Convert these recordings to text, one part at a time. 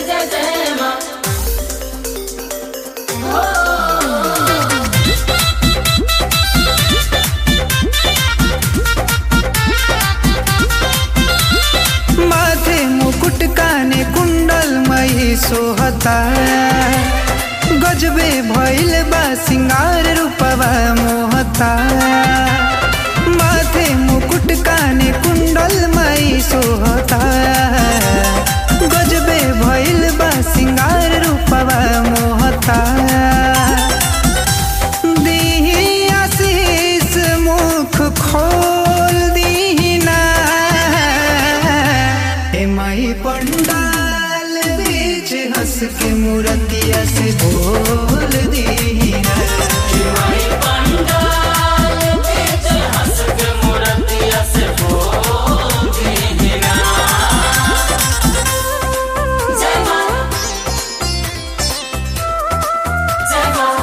जय जय माँ माथे मुकुट काने कुंडल मई सोहता गजबे भइल बा सिंगार रूपवा मोहता माथे मुकुट काने कुंडल मई सोहता गजबे भइल बा सिंगार रूपवा मोहता दीही आशीष मुख खोल दीना ए माई पंडाल बीच हंस के मूर्तिया से बोल दीना माई पंडाल बीच हंस के मूर्तिया से बोल दीना जय माँ जय माँ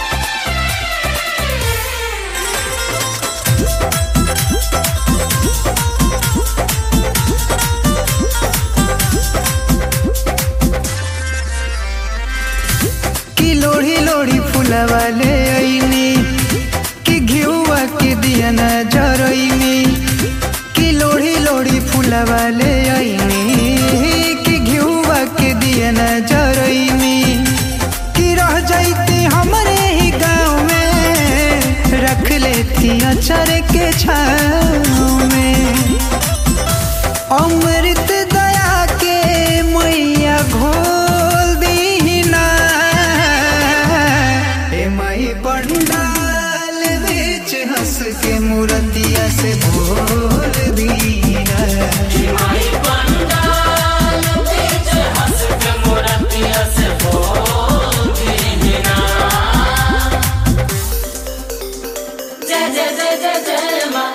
कि लोढ़ी लोढ़ी फूलवा ले अइनी कि घिउवा के दिया न जरइनी कि लोढ़ी लोढ़ी फूलवा ले अइनी कि घिउवा के दिया न जरइनी कि रह जाइती हमरे ही गाँव में रख लेती अचर के छाँव में अमृत दया के मैया घोल दीना ए माई पंडाल बीच हंस के मूर्तिया से बोल दीना माई पंडाल बीच हंस के मूर्तिया से बोल दीना जय जय जय जय जय माँ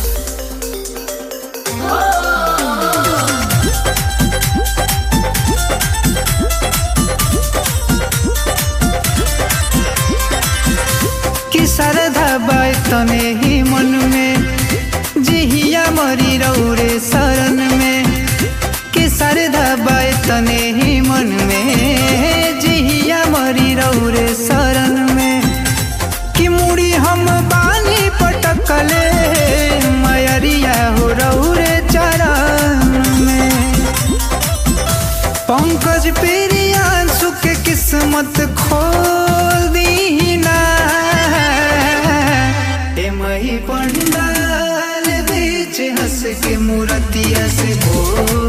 कि सरधा बाय तने ही मन में जिहिया मरी रौरे शरण में कि सरधा बाय तने ही मन में जिहिया मरी रौरे शरण में कि मुड़ी हम बानी पटकले मयरिया हो रौरे चरण में पंकज पेरियांशु के किस्मत खोल दीना ए मही पंडाल बीच हंस के मूर्तिया से बोल